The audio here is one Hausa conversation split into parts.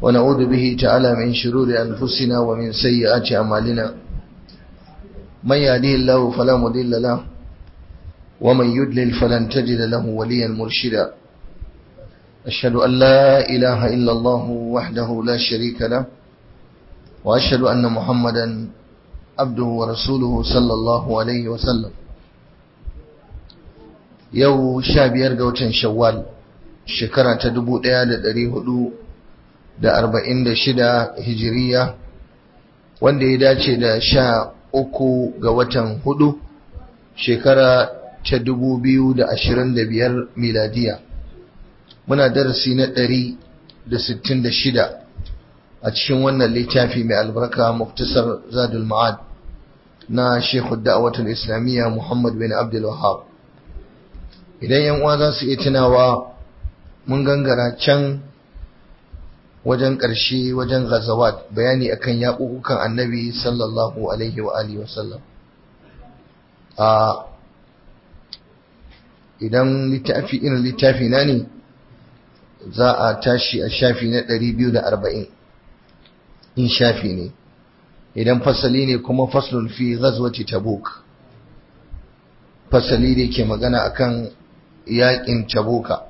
ونعوذ به تعالى من شرور أنفسنا ومن سيئات أعمالنا من يهديه الله فلا مضل له ومن يدلل فلن تجد له وليا مرشدا أشهد أن لا إله إلا الله وحده لا شريك له وأشهد أن محمدا عبده ورسوله صلى الله عليه وسلم yau sha biyar ga watan shawwal shekara ta dubu ɗaya da ɗari hudu da arba'in da shida hijiriya wanda ya dace da sha uku ga watan hudu shekara ta dubu biyu da ashirin da biyar miladiya muna darasi na ɗari da sittin da shida a cikin wannan littafi mai albarka muftasar zadul ma'ad na shekhu da'awatul islamiyya muhammad bin abdul wahab idan yan uwa za su iya tunawa mun gangara can wajen ƙarshe wajen ghazawat bayani akan yaƙuƙukan annabi sallallahu alaihi wa alihi wasallam a idan littafi irin littafi na ne za a tashi a shafi na 240 in shafi ne idan fasali ne kuma faslun fi ghazwati tabuk fasali da ke magana akan yaƙin tabuka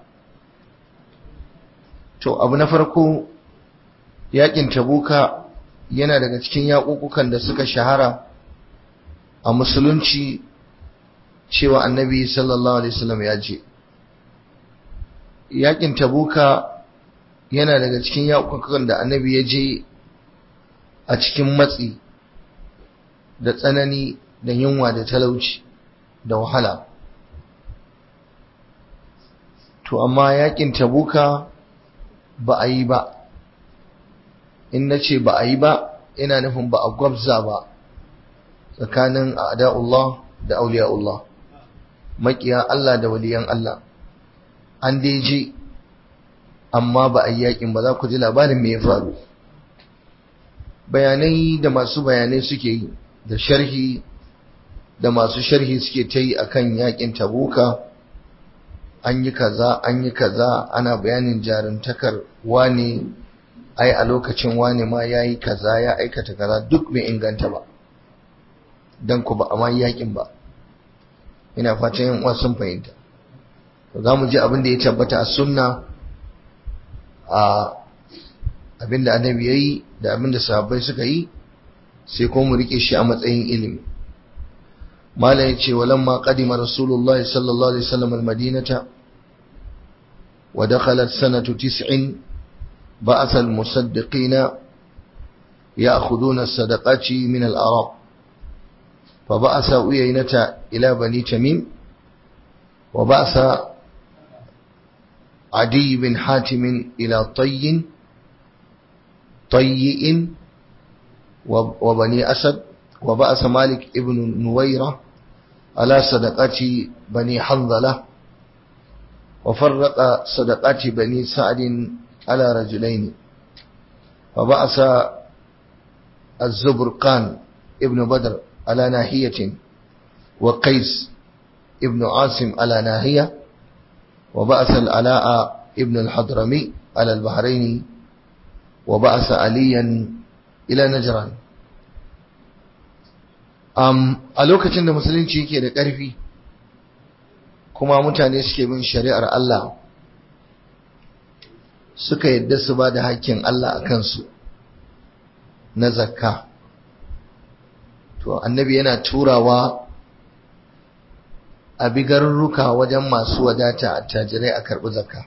to abu na farko yaƙin tabuka yana daga cikin yaƙuƙukan da suka shahara a musulunci cewa annabi sallallahu alaihi wasallam ya je yaƙin tabuka yana daga cikin yaƙuƙukan da annabi ya je a cikin matsi da tsanani da yunwa da talauci da wahala to amma yakin tabuka ba a yi ba in na ce ba a yi ba ina nufin ba a gwabza ba tsakanin a'da'ullah da auliya'ullah makiya Allah da waliyan Allah an dai je amma ba a yi yakin ba za ku ji labarin me ya faru bayanai da masu bayanai suke yi da sharhi da masu sharhi suke ta yi akan yakin tabuka an yi kaza an yi kaza ana bayanin jarumtakar wane ai a lokacin wane ma ya yi kaza ya aikata kaza duk bai inganta ba don ku ba a ma yakin ba ina fatan yan uwa sun fahimta za mu ji abin da ya tabbata a sunna a abin da annabi ya yi da abin da sahabbai suka yi sai kuma mu rike shi a matsayin ilimi malam ya ce walamma qadima rasulullahi sallallahu alaihi wasallam almadinata wa dakhalat sanatu tis'in ba'atha almusaddiqina ya'khuduna as-sadaqati min al-arab فبعث أيينة إلى بني تميم وبعث عدي بن حاتم إلى طي طيء وبني أسد وبعث مالك ابن نويرة على صدقات بني حنظلة وفرق صدقات بني سعد على رجلين وبعث الزبرقان ابن بدر على ناحية وقيس ابن عاصم على ناحية وبعث العلاء ابن الحضرمي على البحرين وبعث عليا إلى نجران um, a lokacin da musulunci yake da ƙarfi kuma mutane suke bin shari'ar Allah suka yadda su ba da hakkin Allah a kansu na zakka to annabi yana turawa a bi garurruka wajen masu wadata a tajirai a karɓi zakka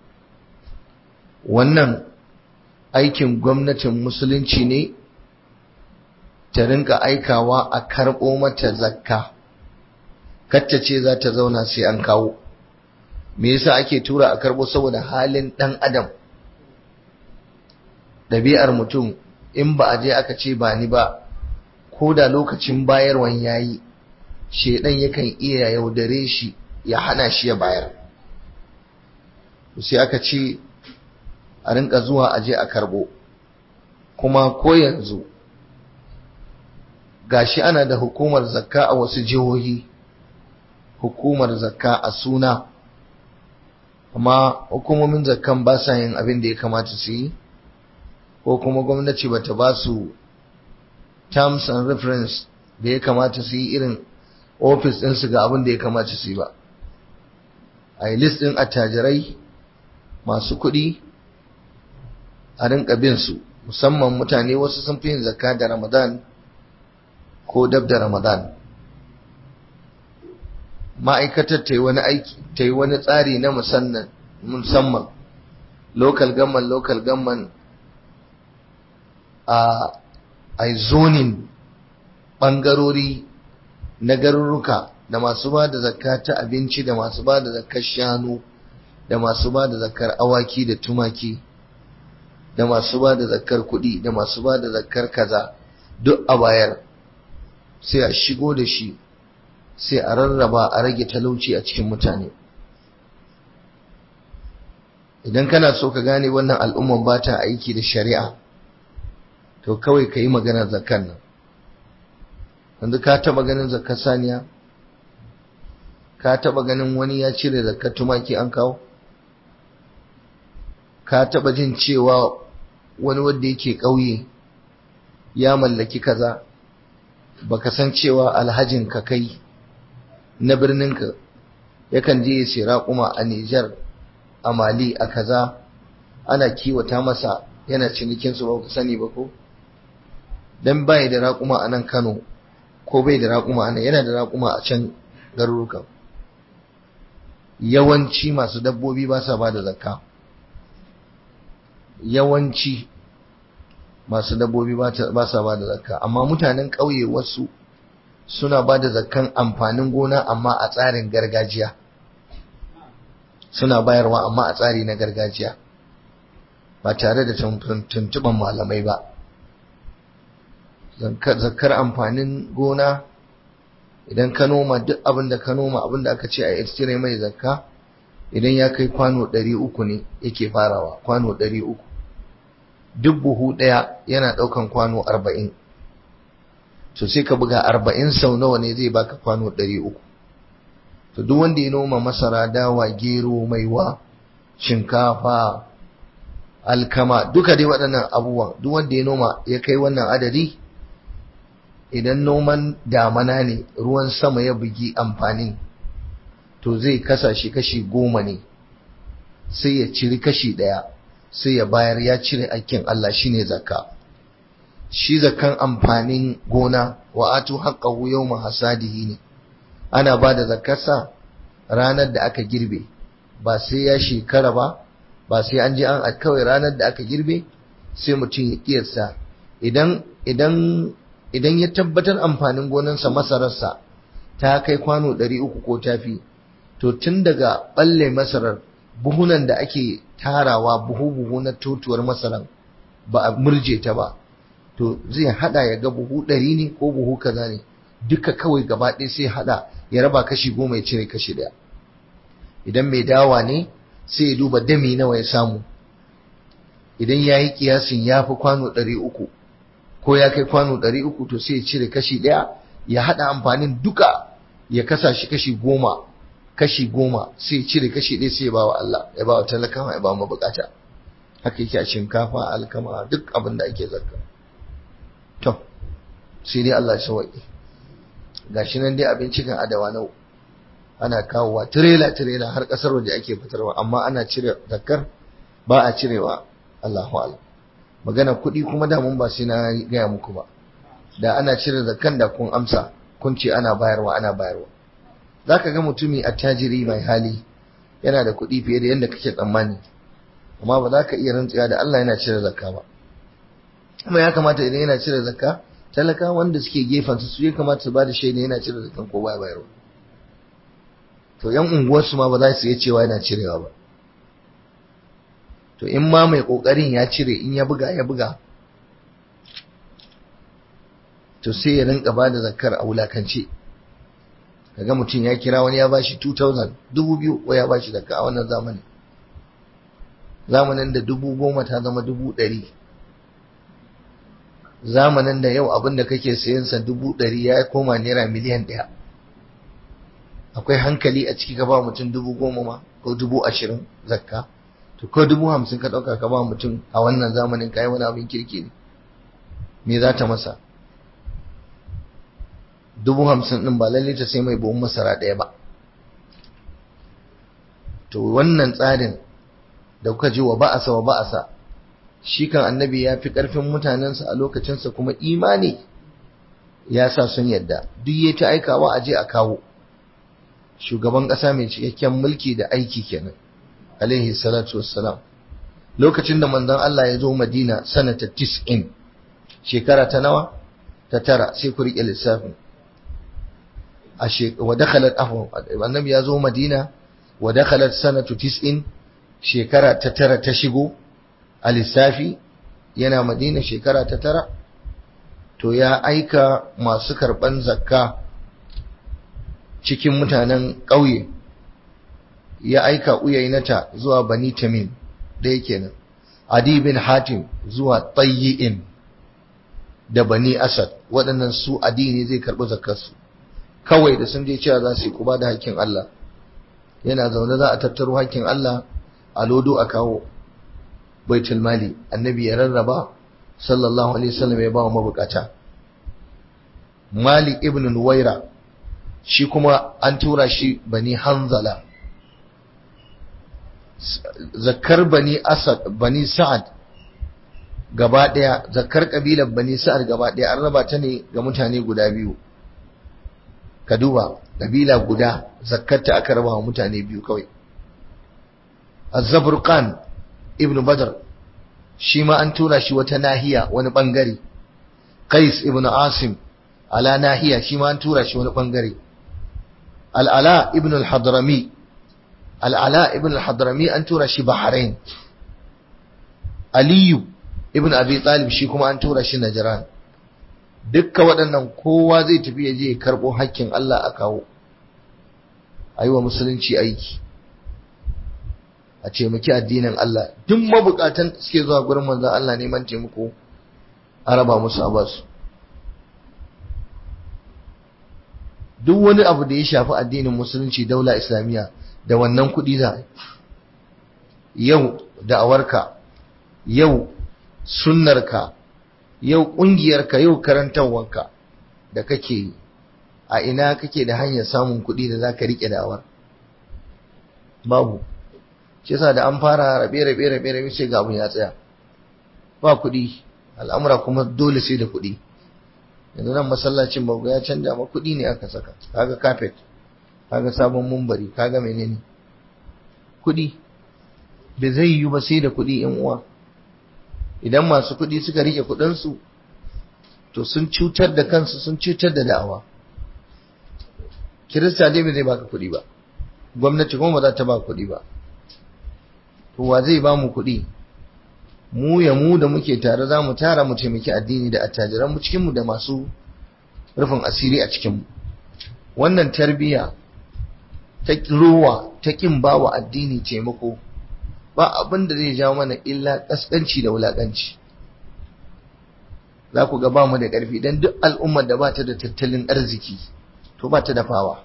wannan aikin gwamnatin musulunci ne ta rinka aikawa a karɓo mata zakka kacce ce za ta zauna sai an kawo me yasa ake tura a karɓo saboda halin ɗan adam ɗabi'ar mutum in ba a je aka ce ba ni ba ko da lokacin bayarwan yayi shedan yakan iya yaudare shi ya hana shi ya bayar sai aka ce a rinka zuwa a je a karɓo kuma ko yanzu gashi ana da hukumar zakka a wasu jihohi hukumar zakka a suna amma hukumomin zakkan ba sa yin abin da ya kamata su yi ko kuma gwamnati bata ba su terms and reference da ya kamata su yi irin ofis ɗinsu ga abin da ya kamata su yi ba a yi list ɗin attajirai masu kuɗi a rinka bin su musamman mutane wasu sun fi yin zakka da ramadan ko dab da ramadan ma'aikatar ta yi wani aiki ta yi wani tsari na musamman local government local government a a zonin ɓangarori na garuruka da masu ba da zakka ta abinci da masu ba da zakkar shanu da masu ba da zakkar awaki da tumaki da masu ba da zakkar kuɗi da masu ba da zakkar kaza duk a bayar sai a shigo da shi sai a rarraba a rage talauci a cikin mutane idan kana so ka gane wannan al'umman ba ta aiki da shari'a to kawai ka yi maganar zakar nan yanzu ka taɓa ganin zakar saniya ka taɓa ganin wani ya cire zakar tumaki an kawo ka taɓa jin cewa wani wanda yake ƙauye ya mallaki kaza baka san cewa alhajin ka kai na birninka yakan je ya sai raƙuma a Nijar a Mali a kaza ana kiwata masa yana cinikin su ba ku sani ba ko dan bai da raƙuma a nan Kano ko bai da raƙuma a nan yana da raƙuma a can garurukan yawanci masu dabbobi ba sa ba da zakka yawanci masu dabbobi ba sa ba da zakka amma mutanen ƙauye wasu suna ba da zakkan amfanin gona amma a tsarin gargajiya suna bayarwa amma a tsari na gargajiya ba tare da tuntuban malamai ba zakkar amfanin gona idan ka noma duk abin da ka noma abin da aka ce a cire mai zakka idan ya kai kwano ɗari uku ne yake farawa kwano ɗari uku duk buhu ɗaya yana ɗaukan kwano arba'in to sai ka buga arba'in sau nawa ne zai baka kwano ɗari uku to duk wanda ya noma masara dawa gero maiwa shinkafa alkama duka dai waɗannan abubuwan duk wanda ya noma ya kai wannan adadi idan noman damana ne ruwan sama ya bugi amfanin to zai kasa shi kashi goma ne sai ya ciri kashi ɗaya sai ya bayar ya cire aikin Allah shine zakka shi zakkan amfanin gona wa atu haqqahu yawma hasadihi ne ana ba da zakkarsa ranar da aka girbe ba sai ya shekara ba ba sai an je an kawai ranar da aka girbe sai mutum ya kiyarsa idan idan idan ya tabbatar amfanin gonansa masararsa ta kai kwano 300 ko tafi to tun daga balle masarar buhunan da ake tarawa buhu-buhu na totuwar masaran ba a murje ta ba to zai hada ya ga buhu ɗari ne ko buhu kaza ne duka kawai gaba ɗaya sai hada ya raba kashi goma ya cire kashi ɗaya idan mai dawa ne sai ya duba dami nawa ya samu idan ya yi kiyasin ya fi kwano ɗari uku ko ya kai kwano ɗari uku to sai ya cire kashi ɗaya ya hada amfanin duka ya kasa shi kashi goma kashi goma sai cire kashi ɗaya sai ya ba wa Allah ya ba wa talakawa ya ba mu bukata haka yake a shinkafa alkama duk abin da ake zakka to sai dai Allah ya sauke gashi nan dai abinci kan adawa nau ana kawowa tirela tirela har kasar waje ake fitarwa amma ana cire zakkar ba a cirewa Allahu a'lam magana kuɗi kuma da mun ba sai na gaya muku ba da ana cire zakkan da kun amsa kun ce ana bayarwa ana bayarwa za ka ga mutumi attajiri mai hali yana da kuɗi fiye da yadda kake tsammani amma ba za ka iya rantsuwa da Allah yana cire zakka ba kuma ya kamata idan yana cire zakka talaka wanda suke gefensa su ya kamata su ba da shaida yana cire zakkan ko ba bayarwa to yan unguwarsu ma ba za su iya cewa yana cirewa ba to in ma mai kokarin ya cire in ya buga ya buga to sai ya rinka ba da zakkar a wulakance kaga mutum ya kira wani ya bashi 2000 dubu biyu ko ya bashi zakka a wannan zamanin zamanin da dubu goma ta zama dubu ɗari zamanin da yau abin da kake sayan sa dubu ɗari ya koma naira miliyan ɗaya akwai hankali a ciki ka ba mutum dubu goma ma ko dubu ashirin zakka to ko dubu hamsin ka ɗauka ka ba mutum a wannan zamanin ka yi wani abin kirki ne me za ta masa dubu hamsin ɗin ba lalle ta sai mai buhun masara ɗaya ba to wannan tsarin da kuka ji wa ba'asa wa ba'asa shi kan annabi ya fi ƙarfin mutanensa a lokacinsa kuma imani ya sa sun yadda duk ya ta aikawa a je a kawo shugaban ƙasa mai cikakken mulki da aiki kenan alaihi salatu wassalam lokacin da manzon Allah ya zo Madina sanata 90 shekara ta nawa ta tara sai ku rike lissafin a wa dakhalat afwan annabi ya zo Madina wa dakhalat sanatu 90 shekara ta tara ta shigo a lissafi yana Madina shekara ta tara to ya aika masu karban zakka cikin mutanen ƙauye ya aika uyainata zuwa bani tamim da yake nan adi bin hatim zuwa tayyi'in da bani asad waɗannan su adi ne zai karɓi zakarsu kawai da sun je cewa za su yi kuba da hakkin Allah yana zaune za a tattaro hakkin Allah a lodo a kawo baitul mali annabi ya rarraba sallallahu alaihi wasallam ya ba wa mabukata malik ibn nuwaira shi kuma an tura shi bani hanzala zakar bani asad bani sa'ad gaba daya zakar kabilar bani sa'ad gaba daya an raba ta ne ga mutane guda biyu ka duba kabila guda zakarta aka raba wa mutane biyu kawai az-zabrqan ibn badr shi ma an tura shi wata nahiya wani bangare qais ibn asim ala nahiya shi ma an tura shi wani bangare al-ala ibn al-hadrami al'ala ibn al-hadrami an tura shi bahrain aliyu ibn abi talib shi kuma an tura shi najran dukkan waɗannan kowa zai tafi ya je ya karɓo hakkin Allah a kawo a yi wa musulunci aiki a taimaki addinin Allah duk mabukatan suke zuwa gurin manzon Allah neman taimako a raba musu a basu duk wani abu da ya shafi addinin musulunci daula islamiyya da wannan kuɗi za yau da'awarka yau sunnarka yau ƙungiyarka yau karantarwarka da kake yi a ina kake da hanyar samun kuɗi da za ka riƙe da'awar babu shi yasa da an fara rabe rabe rabe rabe sai ga abun ya tsaya ba kuɗi al'amura kuma dole sai da kuɗi yanzu nan masallacin babu ya canja ma kuɗi ne aka saka kaga carpet kaga sabon mumbari kaga menene kuɗi bai zai yi ba sai da kuɗi in uwa idan masu kuɗi suka rike kuɗinsu to sun cutar da kansu sun cutar da da'awa kirista dai bai zai baka kuɗi ba gwamnati kuma ba za ta ba kuɗi ba to wa zai ba mu kuɗi mu ya mu da muke tare za mu tara mu taimaki addini da attajiran mu cikin mu da masu rufin asiri a cikin mu wannan tarbiyya ta ruwa ta kin bawa addini taimako ba abin da zai jawo mana illa kaskanci da wulakanci za ku ga ba mu da ƙarfi don duk al'ummar da ba ta da tattalin arziki to ba ta da fawa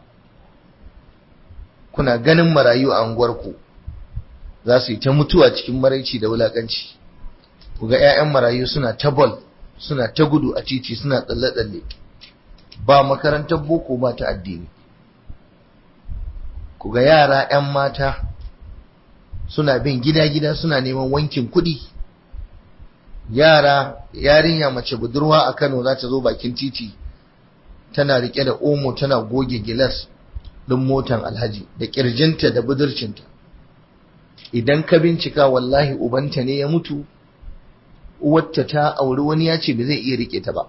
kuna ganin marayu a unguwarku za su yi ta mutuwa cikin maraici da wulakanci ku ga 'ya'yan marayu suna ta bol suna ta gudu a titi suna tsalle-tsalle ba makarantar boko ba ta addini ku ga yara 'yan mata suna bin gida-gida suna neman wankin kuɗi yara yarinya mace budurwa a Kano za ta zo bakin titi tana rike da omo tana goge gilas ɗin motan alhaji da ƙirjinta da budurcinta idan ka bincika wallahi ubanta ne ya mutu uwarta ta auri wani ya ce ba zai iya rike ta ba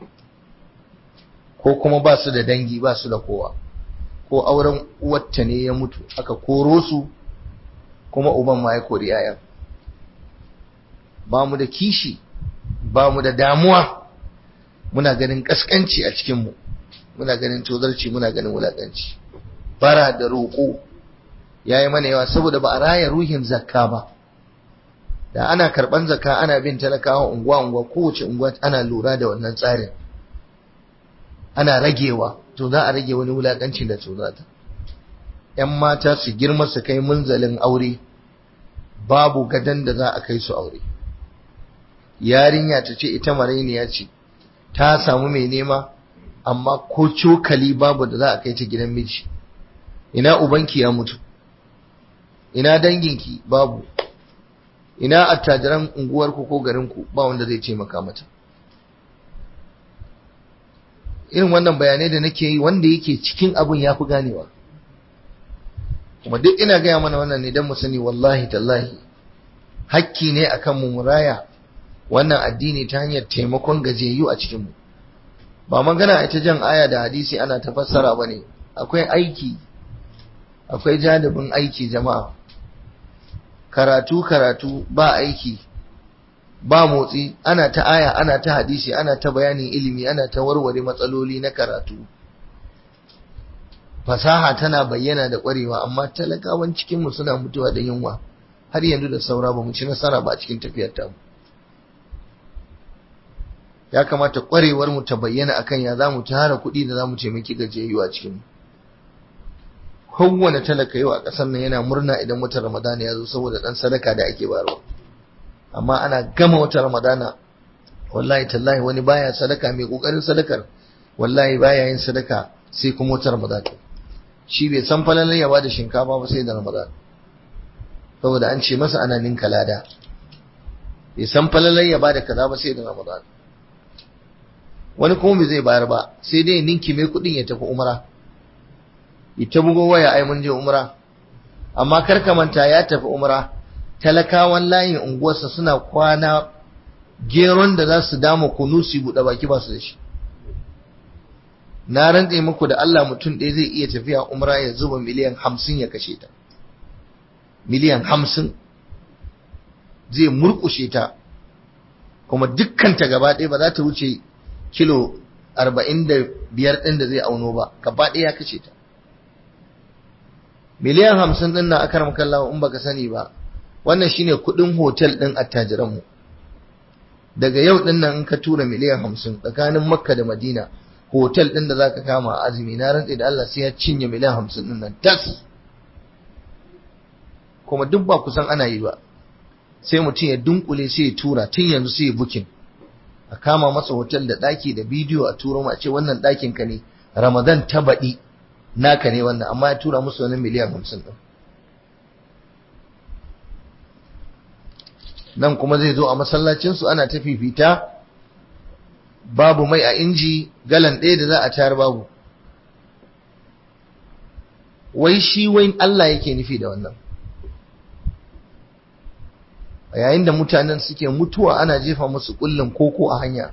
ko kuma ba su da dangi ba su da kowa ko auren uwarta ne ya mutu aka koro su kuma uban ma ya kori yayan ba mu da kishi ba mu da damuwa muna ganin kaskanci a cikinmu muna ganin tozarci muna ganin wulakanci bara da roƙo ya yi mana yawa saboda ba a raya ruhin zakka ba da ana karɓan zakka ana bin talakawa unguwa-unguwa kowace unguwa ana lura da wannan tsarin ana ragewa to za a rage wani wulakancin da tozata ‘yan mata su girma su kai munzalin aure babu gadon da za a kai su aure yarinya ta ce ita marainiya ce ta samu mai nema amma ko cokali babu da za a kai ta gidan miji ina ubanki ya mutu ina danginki babu ina attajiran unguwarku ko garinku ba wanda zai taimaka mata irin wannan bayanai da nake yi wanda yake cikin abin ya fi ganewa kuma duk ina gaya mana wannan ne don mu sani wallahi tallahi hakki ne akan mu muraya wannan addini ta hanyar taimakon gajiyayyu a cikinmu ba magana a ta jan aya da hadisi ana ta fassara ba ne akwai aiki akwai janibin aiki jama'a karatu karatu ba aiki ba motsi ana ta aya ana ta hadisi ana ta bayanin ilimi ana ta warware matsaloli na karatu fasaha tana bayyana da ƙwarewa amma talakawan cikinmu suna mutuwa da yunwa har yanzu da saura ba mu ci nasara ba a cikin tafiyar tamu ya kamata ƙwarewar mu ta bayyana akan ya za mu tara kuɗi da za mu taimaki gajiyayyu a cikinmu kowane talaka yau a ƙasar nan yana murna idan watan ramadana ya zo saboda ɗan sadaka da ake bayarwa amma ana gama watan ramadana wallahi tallahi wani baya sadaka mai ƙoƙarin sadakar wallahi baya yin sadaka sai kuma watan ramadana shi bai san falalar ya bada shinkafa ba sai da ramadana saboda an ce masa ana ninka lada bai san falalar ya bada kaza ba sai da ramadana wani kuma bai zai bayar ba sai dai ninki mai kuɗin ya tafi umra ita bugo waya ai mun je umra amma kar ka manta ya tafi umra talakawan layin unguwarsa suna kwana geron da za su dama kunu su buɗe baki ba su da shi na rantse muku da Allah mutum ɗaya zai iya tafiya umra ya zuba miliyan hamsin ya kashe ta miliyan hamsin zai murkushe ta kuma dukkanta gaba ɗaya ba za ta wuce kilo arba'in da biyar ɗin da zai auno ba gaba ɗaya ya kashe ta miliyan hamsin ɗin na akar makallawa in baka sani ba wannan shine kuɗin hotel ɗin attajiranmu daga yau ɗin nan in ka tura miliyan hamsin tsakanin makka da madina hotel ɗin da zaka kama a azumi na rantse da Allah sai ya cinye miliyan hamsin ɗin nan tas kuma duk ba kusan ana yi ba sai mutum ya dunkule sai ya tura tun yanzu sai ya bukin a kama masa hotel da ɗaki da bidiyo a turo a ce wannan ɗakin ka ne ramadan ta baɗi naka ne wannan amma ya tura musu wani miliyan hamsin ɗin nan kuma zai zo a masallacinsu ana ta fifita babu mai a inji galan ɗaya da za a tayar babu wai shi wai Allah yake nufi da wannan a yayin da mutanen suke mutuwa ana jefa musu kullum koko a hanya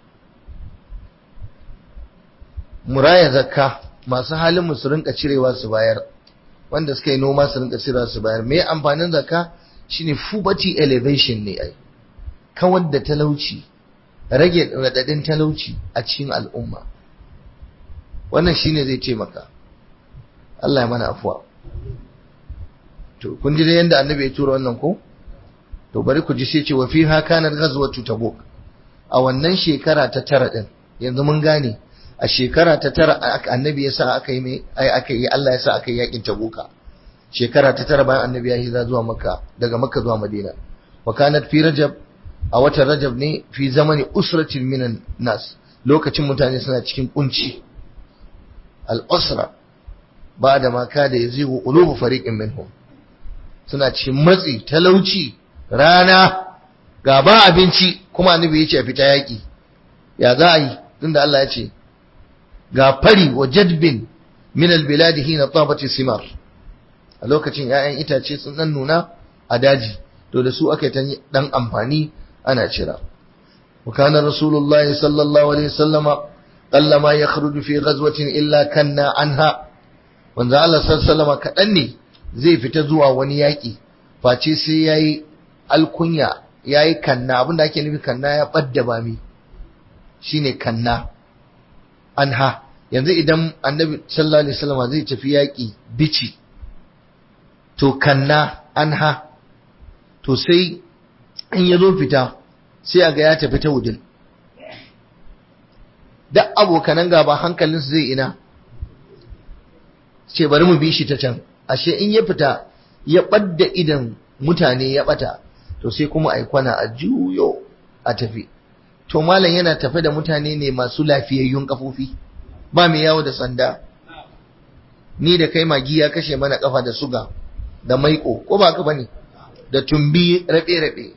muraya zakka masu halin mu su rinka cirewa su bayar wanda suka yi noma su rinka cirewa su bayar me amfanin zakka shine poverty elevation ne ai kawar da talauci rage radadin talauci a cikin al'umma wannan shine zai taimaka Allah ya mana afuwa to kun ji da yanda annabi ya tura wannan ko to bari ku ji sai ce wa fiha kanat ghazwatu tabuk a wannan shekara ta tara din yanzu mun gane a shekara ta tara annabi ya sa aka yi mai ai aka yi Allah ya sa aka yi yakin tabuka shekara ta tara bayan annabi ya hijira zuwa makka daga makka zuwa madina wa kanat fi rajab a watan rajab ne fi zamani usratin minan nas lokacin mutane suna cikin kunci al-usra ba da ma kada yazigu qulubu fariqin minhum suna cikin matsi talauci rana ga ba abinci kuma annabi ya ce a fita yaƙi ya za a yi tunda Allah ya ce ga fari wa jadbin min albiladi hina tabati simar a lokacin 'ya'yan itace sun dan nuna a daji to da su aka yi dan amfani ana cira wa kana rasulullah sallallahu alaihi wasallama qalla ma yakhruju fi ghazwatin illa kanna anha wanda Allah sallallahu alaihi wasallama kadan ne zai fita zuwa wani yaƙi face sai yayi alkunya ya yi kanna abinda ake nufi kanna ya ɓadda bami shi ne kanna anha yanzu idan annabi sallallahu alaihi wasallam zai tafi yaƙi bici to kanna anha to sai in ya zo fita sai a ga ya tafi ta wudin duk abokanan gaba hankalinsu zai ina ce bari mu bi shi ta can ashe in ya fita ya ɓadda idan mutane ya bata to sai kuma ai kwana a juyo a tafi to malam yana tafe da mutane ne masu lafiyayyun kafofi ba mai yawo da sanda ni da kai magi ya kashe mana kafa da suga da maiko ko ba ka bane da tumbi rabe-rabe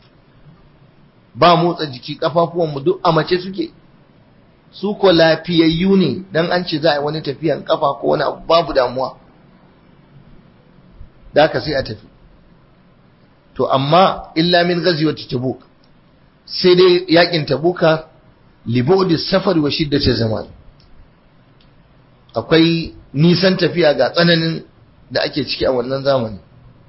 ba motsa jiki kafafuwan mu duk a mace suke su ko lafiyayyu ne dan an ce za a yi wani tafiyan kafa ko wani abu babu damuwa da haka sai a tafi to amma illa min ghazwati tabuk sai dai yakin tabuka libodi safar wa shiddati zaman akwai nisan tafiya ga tsananin da ake ciki a wannan zamani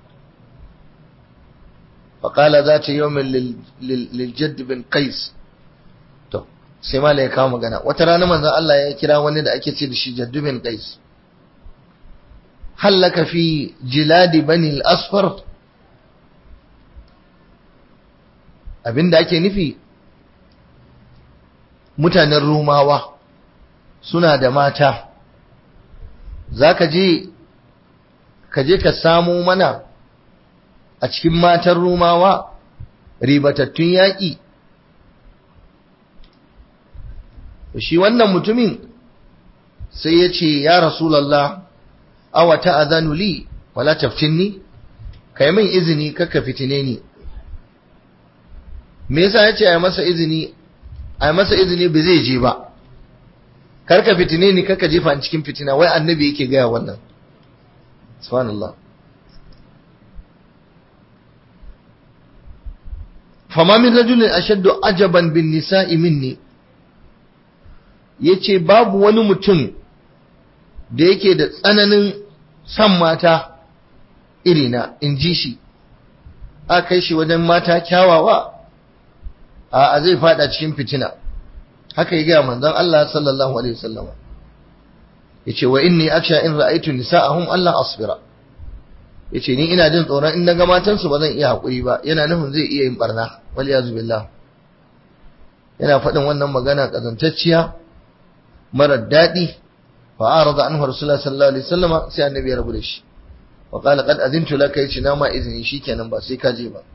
faƙala za ta yawon liljadd bin qais to sai mala ya kawo magana wata rana manzon Allah ya kira wani da ake ce da shi jaddu bin qais hallaka fi jiladi bani al-asfar abinda ake nufi mutanen rumawa suna da mata za ka je ka je ka samo mana a cikin matan rumawa ribatattun yaƙi shi wannan mutumin sai ya ce ya rasulallah awa ta'azanu li wala taftinni kai min izini kaka fitine ni me yasa ya ce a masa izini a masa izini ba zai je ba karka fitine ni karka jefa ni cikin fitina wai annabi yake gaya wannan subhanallah fama min rajulin ashaddu ajaban bin nisa'i minni yace babu wani mutum da yake da tsananin san mata irina in ji shi a kai shi wajen mata kyawawa a zai fada cikin fitina haka ya gaya manzon Allah sallallahu alaihi wasallam yace wa inni aksha in ra'aytu nisa'ahum Allah asbira yace ni ina jin tsoron in naga matan su bazan iya hakuri ba yana nufin zai iya yin barna wal yazu billah yana faɗin wannan magana kazantacciya marar daɗi fa arada anhu rasulullah sallallahu alaihi wasallam sai annabi ya rabu da shi wa qala qad azintu laka yace na ma izini shikenan ba sai ka je ba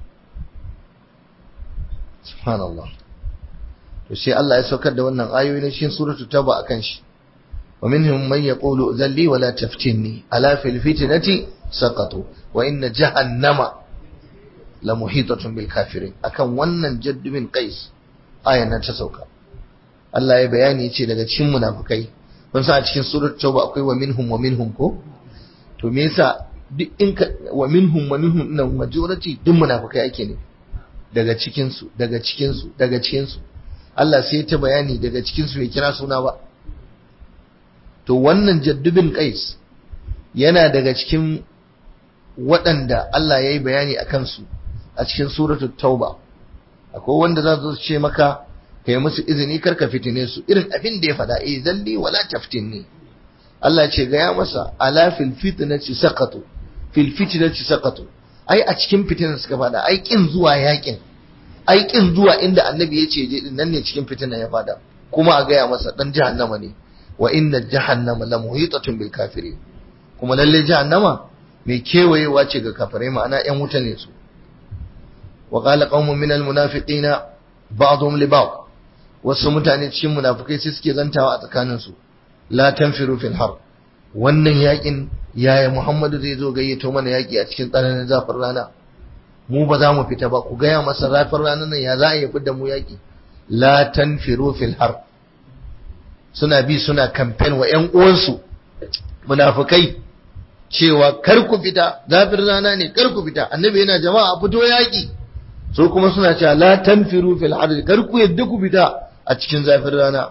subhanallah to sai Allah ya saukar da wannan ayoyi na cikin suratul tauba akan shi wa minhum man yaqulu zalli wala taftinni ala fil fitnati saqatu wa inna jahannama la muhitatun bil kafirin akan wannan jadd bin qais ayan nan ta sauka Allah ya bayani yace daga cikin munafikai kun san a cikin suratul tauba akwai wa minhum wa minhum ko to me yasa duk in ka wa minhum wa minhum nan majority duk munafikai ake ne daga cikin su daga cikin su daga cikin su Allah sai ta bayani daga cikinsu bai kira suna ba to wannan jaddubin qais yana daga cikin waɗanda Allah ya yi bayani a kansu a cikin suratul tauba akwai wanda za su ce maka kai musu izini karka fitine su irin abin da ya faɗa eh zalli wala taftinni Allah ce gaya masa ala fil fitnati saqatu fil fitnati saqatu ai a cikin fitinan suka faɗa ai kin zuwa yakin ai kin zuwa inda annabi ya ce je din nan ne cikin fitinan ya faɗa kuma a gaya masa dan jahannama ne wa inna jahannama la muhitatun bil kafirin kuma lalle jahannama mai kewayewa ce ga kafirai ma'ana yan wuta ne su wa qala qaumun minal munafiqina ba'dhum li ba'd wasu mutane cikin munafikai sai suke zantawa a tsakanin su la tanfiru fil har wannan yakin yaya Muhammadu zai zo gayyato mana yaki a cikin tsananin zafin rana mu ba za mu fita ba ku gaya masa zafin ranar nan ya za a yi fidda mu yaki la tanfiru fil har suna bi suna kamfen wa ƴan uwansu munafikai cewa kar ku fita zafin rana ne kar ku fita annabi yana jama'a fito yaki so kuma suna cewa la tanfiru fil har kar ku yadda ku fita a cikin zafin rana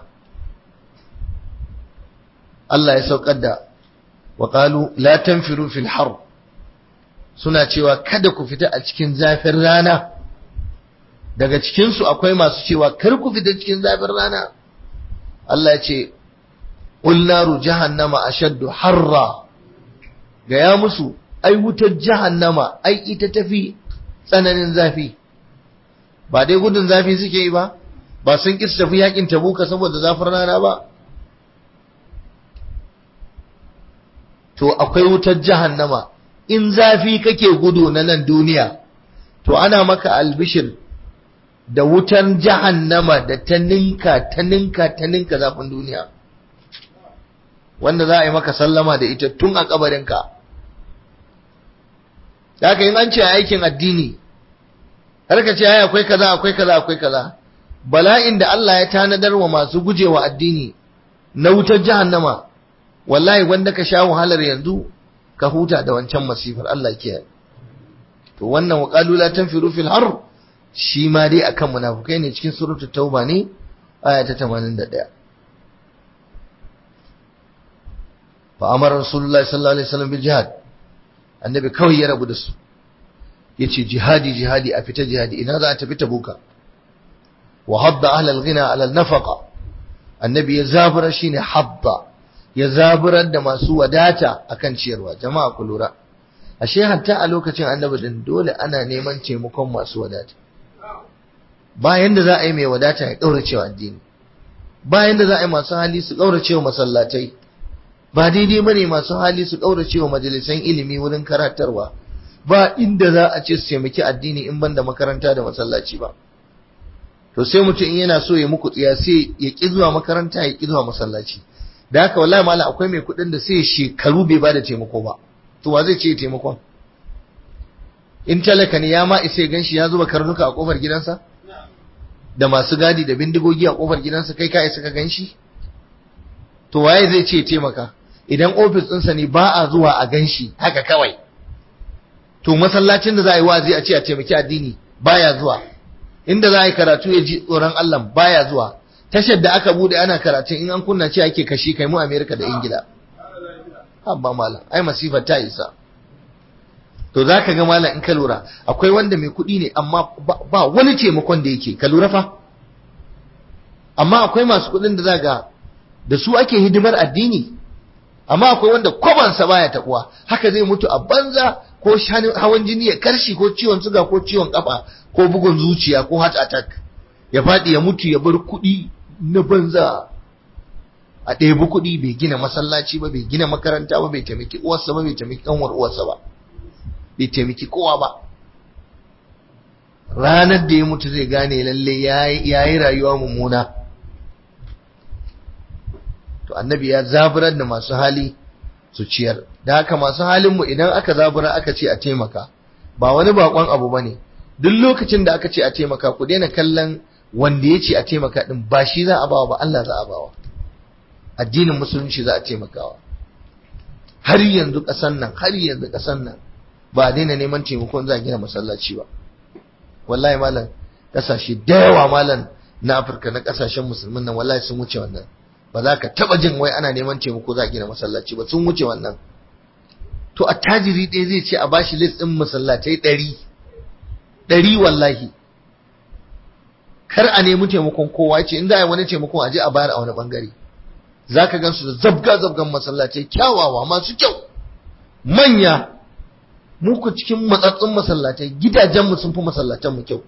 Allah ya saukar da wa qalu la tanfiru fil har suna cewa kada ku fita a cikin zafin rana daga cikin su akwai masu cewa kar ku fita cikin zafin rana Allah ya ce qul naru jahannama ashaddu harra gaya musu ai wutar jahannama ai ita tafi tsananin zafi ba dai gudun zafi suke yi ba ba sun ƙi tafi yakin tabuka saboda zafin rana ba to akwai wutar jahannama in zafi kake gudu na nan duniya to ana maka albishir da wutan jahannama da ta ninka ta ninka ta ninka zafin duniya wanda za a yi maka sallama da ita tun a kabarinka da haka yin an ce aikin addini har ka ce akwai kaza akwai kaza akwai kaza bala'in da Allah ya tanadar wa masu gujewa addini na wutar jahannama wallahi wanda ka sha wahalar yanzu ka huta da wancan masifar Allah kiyaye to wannan wa qalu la tanfiru fil har shi ma dai akan munafukai ne cikin suratul tauba ne aya ta 81 fa amara rasulullahi sallallahu alaihi wasallam bil jihad annabi kawai ya rabu da su yace jihadi jihadi a fita jihadi ina za a tafi tabuka wa hadda ahlal ghina ala nafaqa annabi ya zabura shine hadda ya zaburar da masu wadata akan ciyarwa jama'a ku lura ashe hatta a lokacin annabi din dole ana neman taimakon masu wadata bayan da za a yi mai wadata ya kaurace wa addini bayan da za a yi masu hali su kaurace wa masallatai ba daidai bane masu hali su kaurace wa majalisan ilimi wurin karatarwa ba inda za a ce su taimaki addini in banda makaranta da masallaci ba to sai mutum in yana so ya muku tsiya sai ya ki zuwa makaranta ya ki zuwa masallaci da haka wallahi malam akwai mai kuɗin da sai shekaru bai bada taimako ba to wa zai ce taimakon in talaka ne ya ma isa gan shi ya zuba karnuka a kofar gidansa da masu gadi da bindigogi a kofar gidansa kai ka isa ka gan shi to waye zai ce taimaka idan ofis ɗinsa ne ba a zuwa a gan shi haka kawai to masallacin da za a yi wazi a ce a taimaki addini baya zuwa inda za a yi karatu ya ji tsoron Allah baya zuwa tashar da aka bude ana karatun in an kunna ce ake kashi kai mu Amerika da Ingila amma malam ai masifa ta isa to zaka ga malam in ka lura akwai wanda mai kuɗi ne amma ba wani taimakon da yake ka lura fa amma akwai masu kuɗin da zaga da su ake hidimar addini amma akwai wanda kwabansa baya taɓuwa haka zai mutu a banza ko hawan jini ya karshi ko ciwon suga ko ciwon kafa ko bugun zuciya ko heart attack ya faɗi ya mutu ya bar kuɗi na banza a ɗebi kuɗi bai gina masallaci ba bai gina makaranta ba bai taimaki uwarsa ba bai taimaki ƙanwar uwarsa ba bai taimaki kowa ba ranar da ya mutu zai gane lalle ya yi rayuwa mummuna to annabi ya zaburar da masu hali su ciyar da haka masu halinmu idan aka zabura aka ce a taimaka ba wani bakon abu ba ne duk lokacin da aka ce a taimaka ku daina kallon wanda ya ce a taimaka din ba shi za a bawa ba Allah za a bawa addinin musulunci za a taimakawa har yanzu ƙasan nan har yanzu ƙasan nan ba a daina neman taimakon za a gina masallaci ba wallahi malam ƙasashe da yawa malam na Afirka na ƙasashen musulmin nan wallahi sun wuce wannan ba za ka taba jin wai ana neman taimako za a gina masallaci ba sun wuce wannan to attajiri ɗaya zai ce a bashi list ɗin masallatai ɗari ɗari wallahi kar a nemi taimakon kowa ce in za a yi wani taimakon a je a bayar a wani ɓangare za ka gan su da zabga zabgan masallatai kyawawa masu kyau manya muku cikin matsatsun masallatai gidajenmu sun fi masallatanmu kyau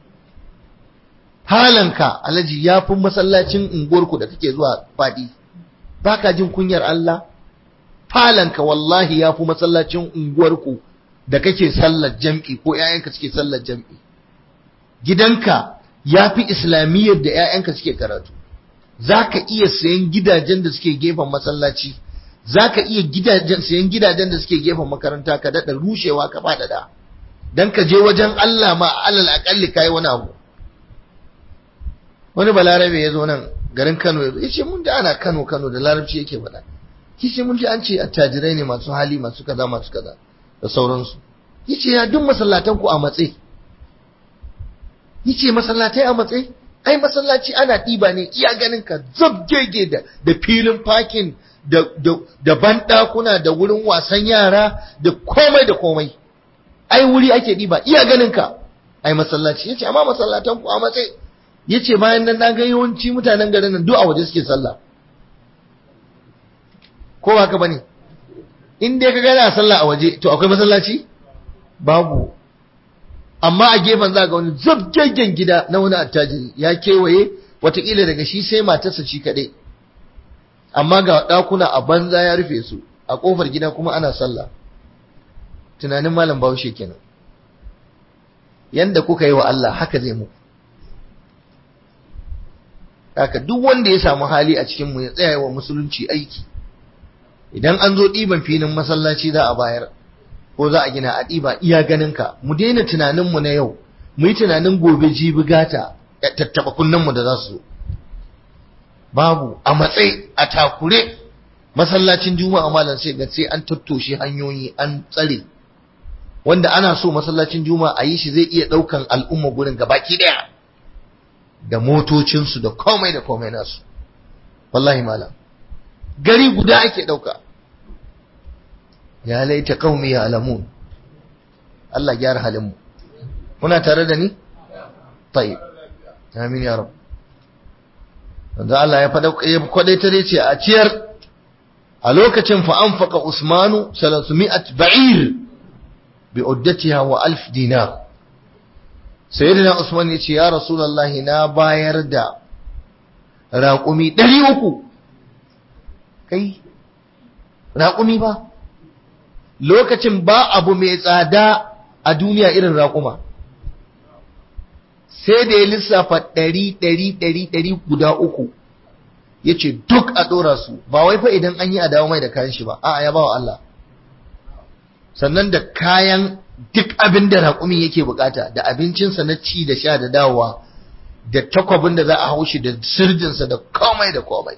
halanka alhaji ya fi masallacin unguwarku da kake zuwa faɗi ba ka jin kunyar Allah falanka wallahi ya fi masallacin unguwarku da kake sallar jam'i ko ‘ya'yanka suke sallar jam'i gidanka ya fi islamiyyar da ‘ya'yanka suke karatu za ka iya sayan gidajen da suke gefen masallaci za ka iya sayan gidajen da suke gefen makaranta ka daɗa rushewa ka faɗaɗa don ka je wajen Allah ma alal aƙalli ka yi wani abu wani balarabe ya zo nan garin Kano ya ce mun da ana Kano Kano da larabci yake faɗa kice mun ji an ce attajirai ne masu hali masu kaza masu kaza da sauransu yace ya duk masallatan ku a matse yace masallatai a matse ai masallaci ana ɗiba ne iya ganin ka zabgege da da filin parking da da da bandakuna da wurin wasan yara da komai da komai ai wuri ake ɗiba iya ganin ka ai masallaci yace amma masallatan ku a matse yace bayan nan na ga yawanci mutanen garin nan duk a waje suke sallah ko haka bane in dai ka gana sallah a waje to akwai masallaci babu amma a gefen za ga wani zabgaggen gida na wani attajiri ya kewaye watakila daga shi sai matarsa shi kaɗai amma ga ɗakuna a banza ya rufe su a ƙofar gida kuma ana sallah tunanin malam bahaushe kenan yanda kuka yi wa Allah haka zai muku haka duk wanda ya samu hali a cikin mu ya tsaya wa musulunci aiki idan an zo ɗiban filin masallaci za a bayar ko za a gina a ɗiba iya ganinka mu daina tunaninmu na yau mu yi tunanin gobe jibi gata tattaɓa kunnenmu da za su babu a matsayi a takure masallacin juma'a malam sai ga sai an tattoshe hanyoyi an tsare wanda ana so masallacin juma'a a yi shi zai iya ɗaukan al'umma gurin gabaki ɗaya da motocinsu da komai da komai nasu wallahi malam gari guda ake ɗauka ya laita qaumi ya alamun Allah gyara halin mu muna tare da ni tayyib amin ya rab wanda Allah ya fada ya kwadaita dai ce a ciyar a lokacin fa anfaqa usmanu 300 ba'ir bi uddatiha wa alf dinar sayyidina usman ya ce ya rasulullahi na bayar da raƙumi 300 kai raƙumi ba lokacin ba abu mai tsada a duniya irin raƙuma sai da ya lissafa ɗari ɗari ɗari ɗari guda uku ya ce duk a ɗora su ba wai fa idan an yi a dawo mai da kayan shi ba a'a ya ba wa Allah sannan da kayan duk abin da raƙumin yake bukata da abincinsa na ci da sha da dawowa da takwabin da za a haushi da sirjinsa da komai da komai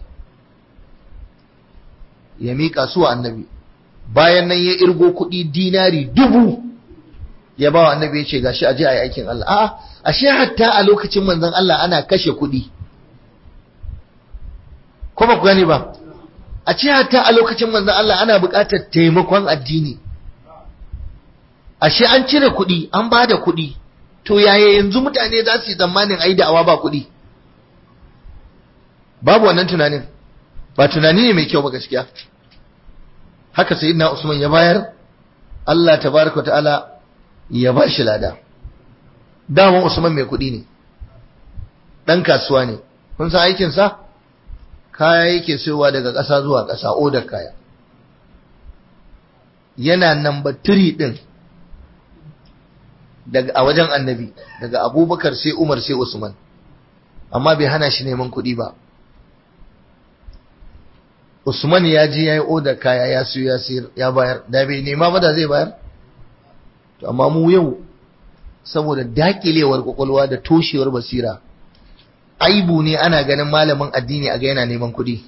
ya miƙa su wa annabi bayan nan ya irgo kuɗi dinari dubu ya ba wa annabi ya ce gashi aje a yi aikin Allah a'a ashe hatta a lokacin manzon Allah ana kashe kuɗi ko ba ku gani ba a ce hatta a lokacin manzon Allah ana buƙatar taimakon addini ashe an cire kuɗi an ba da kuɗi to yaya yanzu mutane za su yi tsammanin ai da'awa ba kuɗi babu wannan tunanin ba tunani ne mai kyau ba gaskiya haka sayyidina Usman ya bayar Allah tabaraka ta'ala ya ba shi lada daman Usman mai kuɗi ne dan kasuwa ne kun san aikin sa kaya yake sayowa daga ƙasa zuwa ƙasa odar kaya yana number 3 din daga a wajen annabi daga abubakar sai umar sai usman amma bai hana shi neman kuɗi ba usman ya je ya yi odar kaya ya siyo ya sayar ya bayar da bai nema ba da zai bayar to amma mu yau saboda dakilewar kwakwalwa da toshewar basira aibu ne ana ganin malamin addini a ga yana neman kuɗi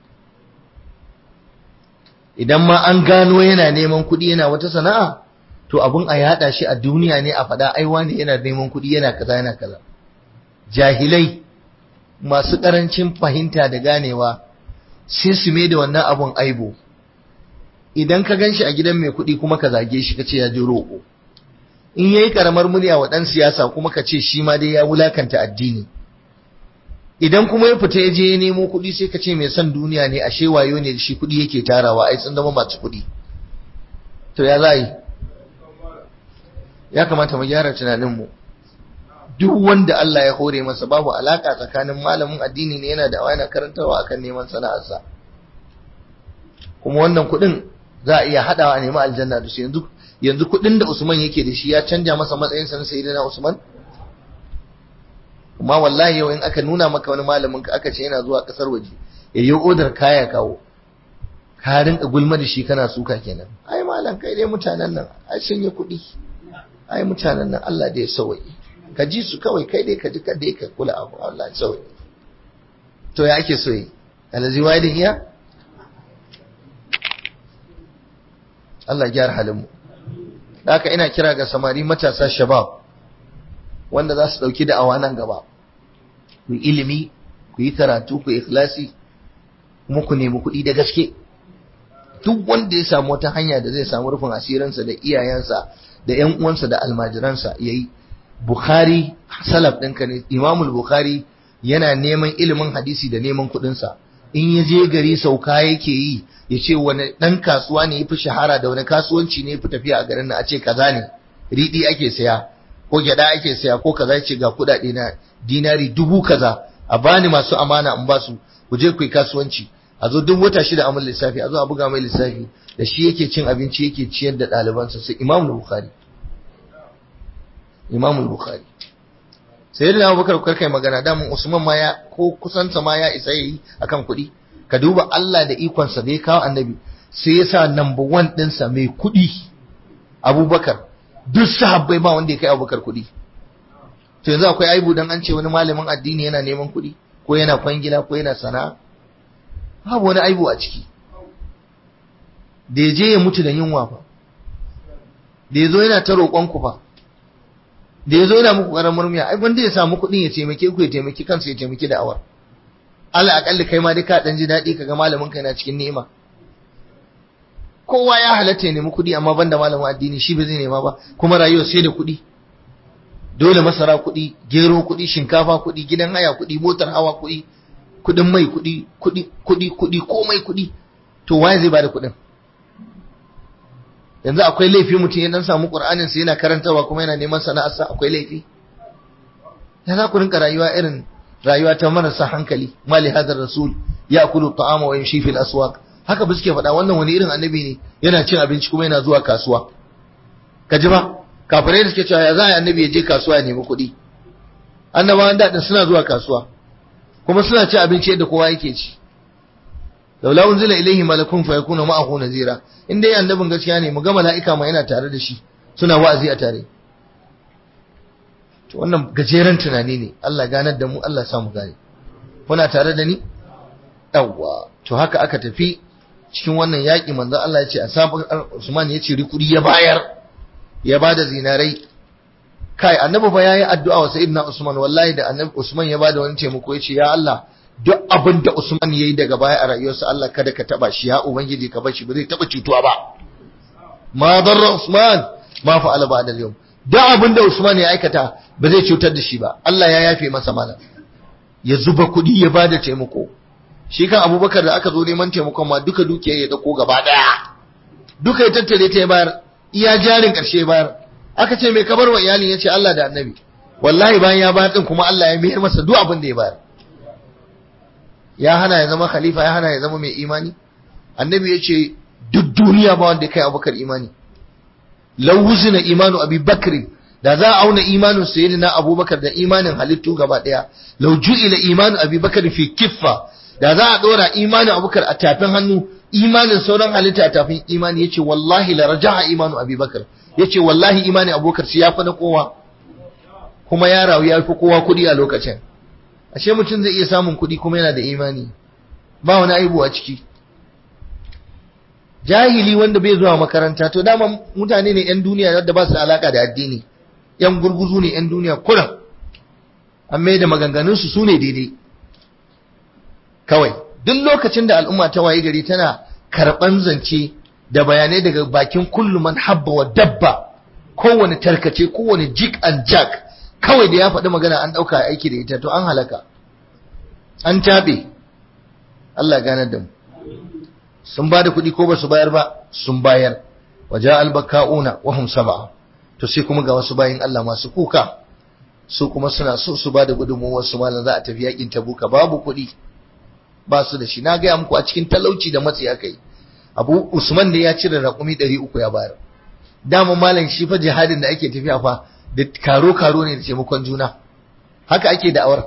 idan ma an gano yana neman kuɗi yana wata sana'a to abun a yada shi a duniya ne a faɗa aiwa ne yana neman kuɗi yana kaza yana kaza jahilai masu ƙarancin fahimta da ganewa sai su mai da wannan abun aibo idan ka gan shi a gidan mai kuɗi kuma ka zage shi ka ce ya ji roƙo in yayi karamar murya wa ɗan siyasa kuma ka ce shi ma dai ya wulakanta addini idan kuma ya fita ya je ya nemo kuɗi sai ka ce mai son duniya ne ashe wayo ne da shi kuɗi yake tarawa ai sun zama masu kuɗi to ya za yi ya kamata mu gyara tunaninmu duk wanda Allah ya hore masa babu alaka tsakanin malamin addini ne yana da yana karantarwa akan neman sana'arsa kuma wannan kuɗin za a iya haɗawa a nemi aljanna da su yanzu yanzu kuɗin da Usman yake da shi ya canja masa matsayin sa na sayyidina Usman kuma wallahi yau in aka nuna maka wani malamin ka aka ce yana zuwa kasar waje ya yi odar kaya kawo ka rinka gulma da shi kana suka kenan ai malam kai dai mutanen nan ai sun yi kuɗi ai mutanen nan Allah da ya sauye ka ji su kawai kai dai ka ji kada ka kula abu Allah ya sauye to ya ake so yi alazi wa'idin iya Allah ya gyara halin mu haka ina kira ga samari matasa shabab wanda za su dauki da'awa nan gaba ku yi ilimi ku yi karatu ku yi ikhlasi kuma ku nemi kuɗi da gaske duk wanda ya samu wata hanya da zai samu rufin asirinsa da iyayensa da ƴan uwansa da almajiransa yayi Bukhari salaf ɗinka ne Imamul Bukhari yana neman ilimin hadisi da neman kuɗinsa in ya je gari sauka yake yi ya ce wani ɗan kasuwa ne ya fi shahara da wani kasuwanci ne ya fi tafiya a garin nan a ce kaza ne riɗi ake saya ko gyaɗa ake saya ko kaza ya ce ga kuɗaɗe na dinari dubu kaza a bani masu amana in ba su ku je ku yi kasuwanci a zo duk wata shida a lissafi a zo a buga mai lissafi da shi yake cin abinci yake ciyar da ɗalibansa sai imam bukhari imam bukhari sai da abubakar kar kai magana damun usman ma ya ko kusansa ma ya isa yi akan kuɗi ka duba Allah da ikonsa da ya kawo annabi sai ya sa number one ɗinsa mai kuɗi abubakar duk sahabbai ba wanda ya kai abubakar kuɗi to yanzu akwai aibu dan an ce wani malamin addini yana neman kuɗi ko yana kwangila ko yana sana'a babu wani aibu a ciki da ya je ya mutu da yunwa fa da ya zo yana ta roƙon ku fa da ya zo yana muku ƙaramar murmiya ai wanda ya samu kuɗin ya taimake ku ya taimaki kansa ya taimaki da awar Allah akalli kai ma dai ka dan ji daɗi kaga malamin ka yana cikin ni'ima kowa ya halatta ya nemi kuɗi amma banda malamin addini shi ba zai nema ba kuma rayuwa sai da kuɗi dole masara kuɗi gero kuɗi shinkafa kuɗi gidan haya kuɗi motar hawa kuɗi kuɗin mai kuɗi kuɗi kuɗi kuɗi komai kuɗi to waye zai bada kuɗin yanzu akwai laifi mutum ya dan samu qur'anin sa yana karantawa kuma yana neman sana'arsa akwai laifi ya za ku rinka rayuwa irin rayuwa ta marasa hankali mali hadar rasul ya kulu ta'ama wa yamshi fil aswaq haka ba suke faɗa wannan wani irin annabi ne yana cin abinci kuma yana zuwa kasuwa ka ji ba kafirai da suke cewa ya za a annabi ya je kasuwa ya nemi kuɗi annabawan daɗin suna zuwa kasuwa kuma suna ci abinci yadda kowa yake ci laula unzila ilaihi malakun fa yakuna ma'ahu nazira in dai annabin gaskiya ne mu ga mala'ika ma yana tare da shi suna wa'azi a tare to wannan gajeren tunani ne Allah ganar da mu Allah sa mu gane kuna tare da ni yawwa to haka aka tafi cikin wannan yaƙi manzo Allah ya ce a sabon Usman ya ce rikuri ya bayar ya bada zinarai kai annabi fa yayi addu'a wa sayyidina Usman wallahi da annabi Usman ya bada wani taimako ya ce ya Allah duk abin da Usman yayi daga baya a rayuwarsa Allah kada ka taba shi ya ubangiji ka bar shi ba zai taba cutuwa ba ma darra Usman ma fa'ala ba'da al-yawm duk abin da Usman ya aikata ba zai cutar da shi ba Allah ya yafe masa malam ya zuba kuɗi ya bada taimako shi kan Abubakar da aka zo neman taimakon ma duka dukiya ya dauko gaba daya duka ya tattare ta ya bayar iya jarin karshe bayar aka ce mai kabar wa iyalin yace Allah da Annabi wallahi bayan ya bayar din kuma Allah ya mayar masa duk abin da ya bayar ya hana ya zama khalifa ya hana ya zama mai imani annabi ya ce duk duniya ba wanda kai abubakar imani lau wuzina imanu abi bakrin da za a auna imanin sayyidina abubakar da imanin halittu gaba daya lau ju'ila imanu abi bakar fi kiffa da za a dora imanin abubakar a tafin hannu imanin sauran halitta a tafin imani yace wallahi la raja'a imanu abi bakar yace wallahi imanin abubakar shi ya fa na kowa kuma ya rawu ya fi kowa kudi a lokacin ashe mutum zai iya samun kuɗi kuma yana da imani ba wani aibu a ciki jahili wanda bai zuwa makaranta to dama mutane ne 'yan duniya da ba su da alaka da addini 'yan gurguzu ne 'yan duniya kuran an mai da maganganunsu su ne daidai kawai duk lokacin da al'umma ta waye gari tana karɓan zance da bayanai daga bakin kullum man habba wa dabba kowane tarkace kowane jik and jack kawai da ya faɗi magana an ɗauka aiki da ita to an halaka an taɓe Allah ganar da mu sun ba da kuɗi ko ba su bayar ba sun bayar waje albaka'una wahum saba to sai kuma ga wasu bayin Allah masu kuka su kuma suna so su ba da gudunmuwar su malam za a tafi yakin tabuka babu kuɗi ba su da shi na gaya muku a cikin talauci da matsi aka yi abu usman da ya cire raƙumi ɗari uku ya bayar dama malam shi fa jihadin da ake tafiya fa da karo-karo ne da taimakon juna haka ake da'awar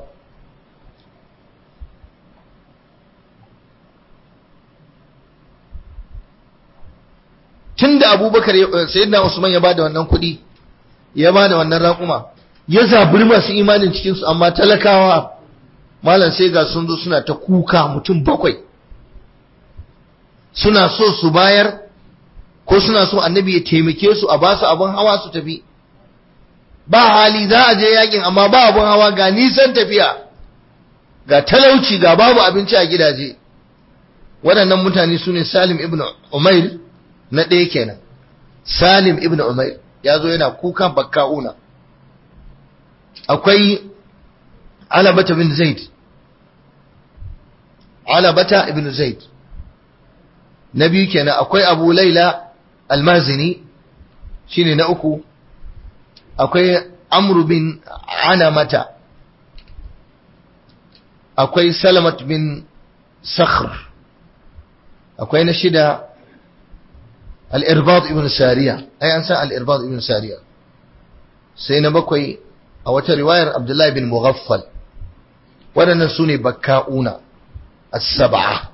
tun da abubakar sayyidina usman ya bada wannan kuɗi ya bada wannan raƙuma ya zaburi masu imanin cikinsu amma talakawa malam sai ga sun zo suna ta kuka mutum bakwai suna so su bayar ko suna so annabi ya taimake su a basu abin hawa su tafi ba hali za a je yakin amma ba abun hawa ga nisan tafiya ga talauci ga babu abinci a gidaje waɗannan mutane su ne salim ibn umair na ɗaya kenan salim ibn umair ya zo yana kuka bakka'una akwai alabata bin zaid alabata ibn zaid na biyu kenan akwai abu laila almazini shine na uku akwai amru bin anamata akwai salamat bin sakhr akwai na shida al-irbad ibn sariya ai an san al-irbad ibn sariya sai na bakwai a wata riwayar abdullahi bin mughaffal waɗannan su ne bakka'una as-sab'a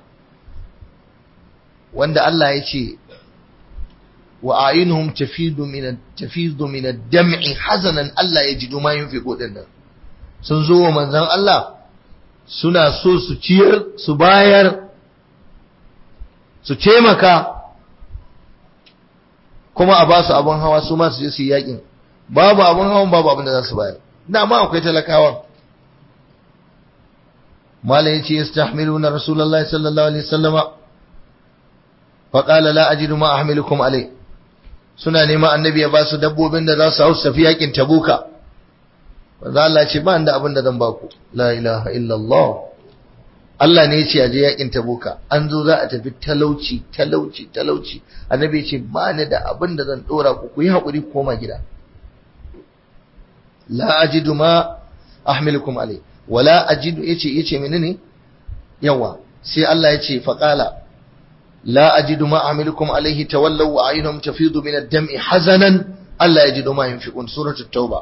wanda Allah ya ce wa ayinuhum tafidu min tafidu min ad-dam'i hazanan Allah ya jidu ma yunfiqu dinnan sun zo wa manzon Allah suna so su ciyar su bayar su taimaka kuma a ba su abin hawa su ma su je su yi yakin babu abin hawan babu abin da za su bayar dama akwai talakawa mala yace yastahmiluna rasulullahi sallallahu alaihi wasallama fa qala la ajidu ma ahmilukum alai suna neman annabi ya ba su dabbobin da za su hau tafi yakin tabuka manzo Allah ce ba da abin da zan ba ku la ilaha illallah Allah ne ya ce aje yakin tabuka an zo za a tafi talauci talauci talauci annabi ya ce ba ni da abin da zan dora ku ku yi hakuri ku koma gida la ajidu ma ahmilukum alai wala ajidu yace yace menene yawa sai Allah yace faqala la ajidu ma ahmilukum alaihi tawallaw wa ayunhum tafidu min ad-dam'i hazanan Allah yajidu ma yunfiqun suratul tauba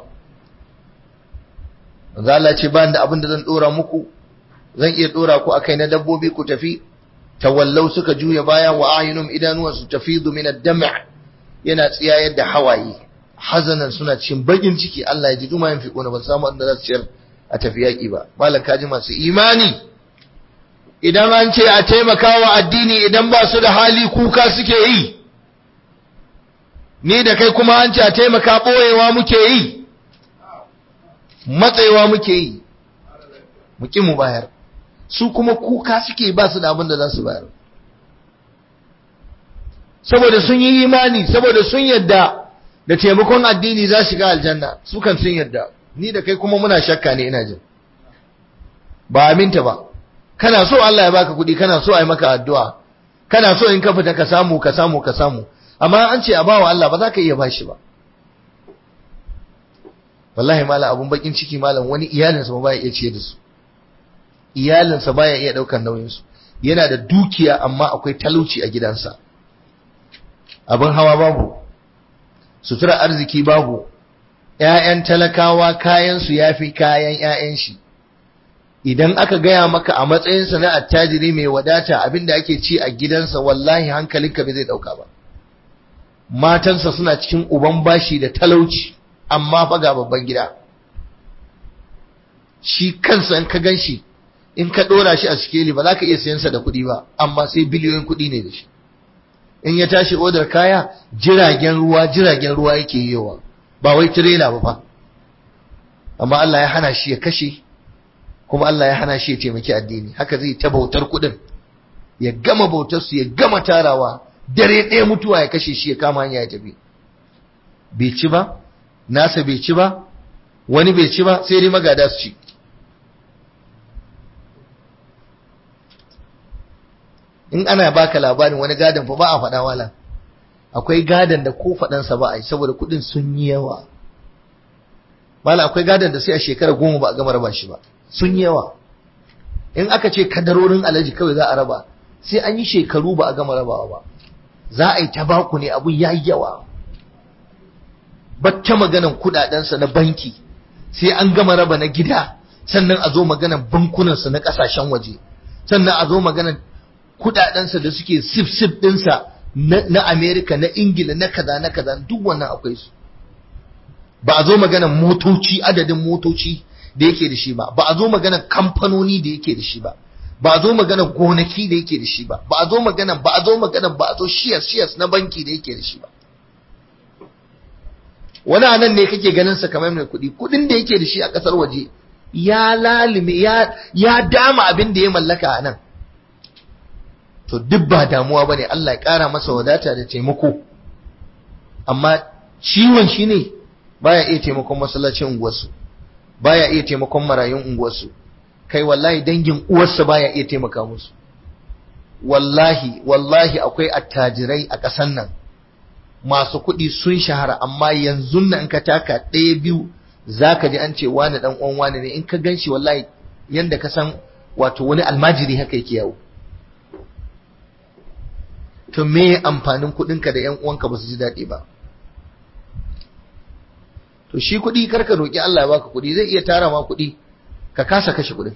manzo Allah ce ba da abin da zan dora muku zan iya dora ku akai na dabbobi ku tafi tawallau suka juya baya wa ayunum idanuwan su tafidu min ad-dam' yana tsiyayar da hawaye hazanan suna cikin bakin ciki Allah ya ji duma yin fiƙo ba samu wanda za su ciyar a tafi yaƙi ba malam kaji masu imani idan an ce a taimaka wa addini idan ba su da hali kuka suke yi ni da kai kuma an ce a taimaka ɓoyewa muke yi matsayiwa muke yi mu ƙi mu bayar su kuma kuka suke ba su da abin da za su bayar saboda sun yi imani saboda sun yadda da taimakon addini za shiga aljanna su kan sun yadda ni da kai kuma muna shakka ne ina jin ba aminta ba kana so Allah ya baka kuɗi kana so a yi maka addu'a kana so in ka fita ka samu ka samu ka samu amma an ce a bawa Allah ba za ka iya bashi ba wallahi malam abun bakin ciki malam wani iyalinsa ba baya iya ciye da su iyalinsa baya iya daukar nauyin su yana da dukiya amma akwai talauci a gidansa abin hawa babu sutura arziki babu ƴaƴan talakawa kayan su yafi kayan ƴaƴan shi idan aka gaya maka a matsayinsa na attajiri mai wadata abinda ake ci a gidansa wallahi hankalinka bai zai dauka ba matansa suna cikin uban bashi da talauci amma fa ga babban gida shi kansa in ka ganshi in ka dora shi a sikeli ba za ka iya sayansa da kuɗi ba amma sai biliyoyin kuɗi ne da shi in ya tashi odar kaya jiragen ruwa jiragen ruwa yake yiwa ba wai tirela ba fa amma Allah ya hana shi ya kashe kuma Allah ya hana shi ya taimaki addini haka zai ta bautar kuɗin ya gama bautar su ya gama tarawa dare ɗaya mutuwa ya kashe shi ya kama hanya ya tafi bai ci ba nasa bai ci ba wani bai ci ba sai dai magada su ci in ana baka labarin wani gadon fa ba a faɗa wala akwai gadon da ko faɗansa ba a yi saboda kuɗin sun yi yawa wala akwai gadon da sai a shekara goma ba a gama raba shi ba sun yi yawa in aka ce kadarorin alaji kawai za a raba sai an yi shekaru ba a gama rabawa ba za a yi tabaku ne abun ya yi yawa bacce maganan kudadensa na banki sai an gama raba na gida sannan a zo maganan bankunansa na kasashen waje sannan a zo maganan kudadensa da suke sif sif dinsa na Amerika na Ingila na kaza na kaza duk wannan akwai su ba a zo maganan motoci adadin motoci da yake da shi ba ba a zo maganan kamfanoni da yake da shi ba ba a zo maganan gonaki da yake da shi ba ba a zo maganan ba a zo maganan ba a zo shiyas shiyas na banki da yake da shi ba wani anan ne kake ganin sa kamar mai kuɗi kuɗin da yake da shi a ƙasar waje ya lalime ya ya dama abin da ya mallaka a nan to duk ba damuwa bane Allah ya ƙara masa wadata da taimako amma ciwon shi ne baya iya taimakon masallacin unguwarsu baya iya taimakon marayun unguwarsu kai wallahi dangin uwarsa baya iya taimaka musu wallahi wallahi akwai attajirai a ƙasan nan masu kuɗi sun shahara amma yanzu nan in ka taka ɗaya biyu za ka ji an ce wani ɗan uwan wani ne in ka gan shi wallahi yanda ka san wato wani almajiri haka yake yawo to me amfanin kuɗinka da 'yan uwanka ba su ji daɗi ba to shi kuɗi karka roƙi Allah ya baka kuɗi zai iya tara ma kuɗi ka kasa kashe kuɗin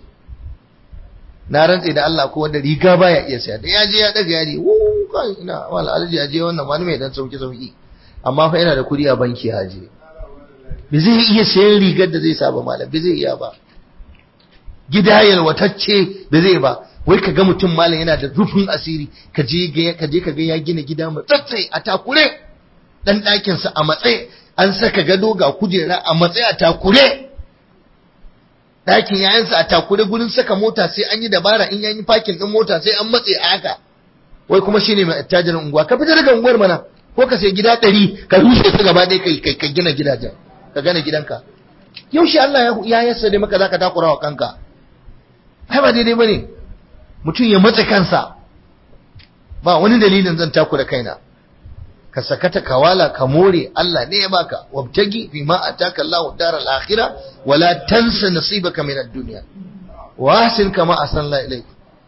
na rantse da Allah ko wanda riga baya iya saya da ya je ya daga yari wuu kai ina wala alji ya je wannan wani mai dan sauki sauki amma fa yana da kuɗi a banki ya je ba zai iya sayan rigar da zai saba malam ba zai iya ba gida yalwatacce ba zai ba wai ka ga mutum malam yana da rufin asiri ka je ka je ka ga ya gina gida matsatsai a takure dan ɗakin sa a matsayi an saka gado ga kujera a matsayi a takure ɗakin yayansa a takure gurin saka mota sai an yi dabara in yayi parking din mota sai an matse a haka wai kuma shine mai attajirin unguwa ka fita daga unguwar mana ko ka sai gida ɗari ka rushe su gaba ɗaya kai ka gina gidajen ka gane gidanka yaushe Allah ya yassa dai maka zaka takura wa kanka ai ba daidai bane mutum ya matsa kansa ba wani dalilin zan takura kaina ka sakata kawala ka more Allah ne ya baka wabtagi fi ma ataka Allahu daral akhirah wala tansa nasibaka min ad-dunya wa ahsin kama asalla ilayk